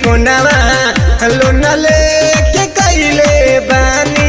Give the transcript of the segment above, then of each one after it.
फोनवा लोन लेके कैले बानी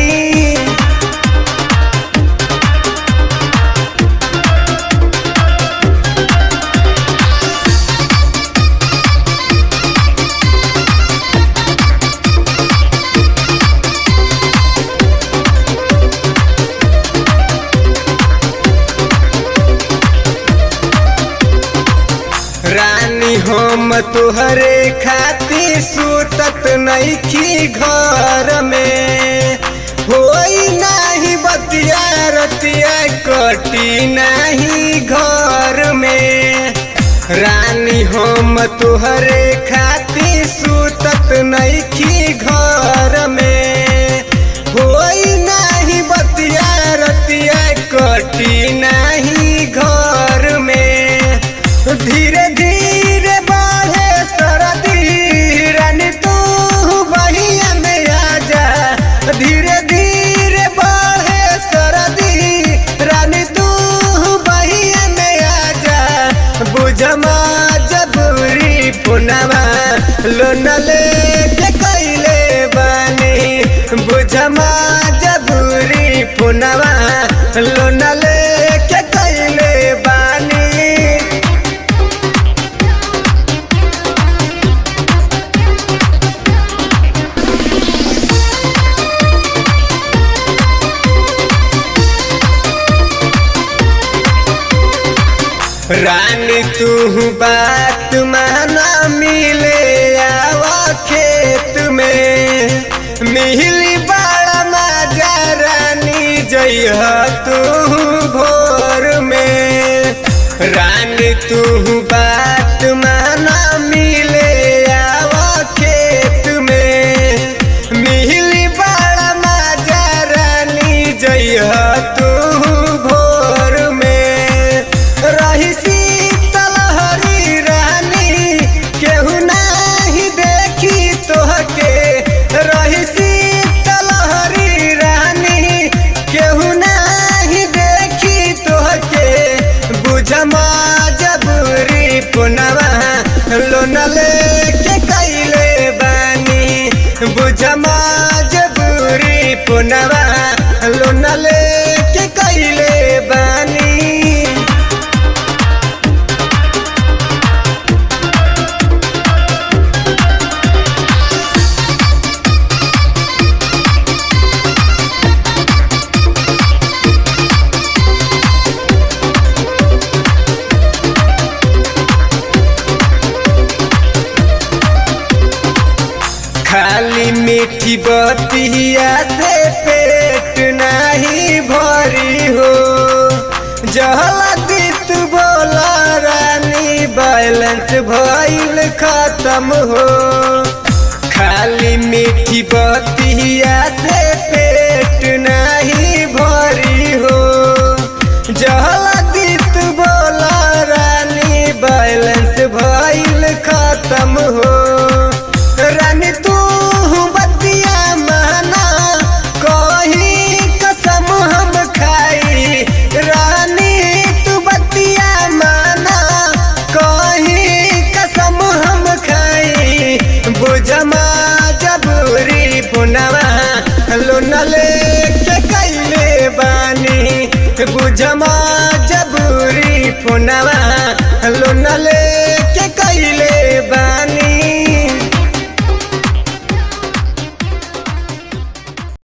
रानी हम तुहरे खातिर सुतत नइखी घर में होई नाही बतिया रतिया कटी नाही घर में रानी हम तुहरे खातिर सुतत नइखी घर में होई नाही बतिया रतिया कटी नाही घर में धीरे धीरे बढ़े सरदी रानी तू बहिया में आजा धीरे धीरे बढ़े सरदी रानी तू बहिया में आजा बुझमा जबरी पुनवा लोन लेके कैले बानी बुझमा जबरी पुनवा लोन लेके कैले बानी रानी तू बात माना मिले आवा खेत में मिली बड़ा मजा रानी जइह तू भोर में रानी तू बात माना मिले आवा खेत में मिली बड़ा मजा रानी जइह तू भोर में रही शीतल हरी रानी केहू नाही देखी तोहके रही शीतल हरी रानी केहू नाही देखी तोहके बुझमा जबरी पुनवा लोन लेके कैले बानी बुझमा जबरी पुनवा लोन लेके कैले बानी खाली मीठी बतिया से पेट नहीं भरी हो जहला तू बोला रानी बैलेंस भइल खत्म हो खाली मीठी बतिया से पेट नहीं भरी हो जहला तू बोला रानी बैलेंस भइल खत्म हो रानी तू बतिया माना कही कसम हम खाई रानी तू बतिया माना कही कसम हम खाई बुझमा जबरी पुनवा लोन लेके कैले बानी बुझमा जबरी पुनवा लोन ले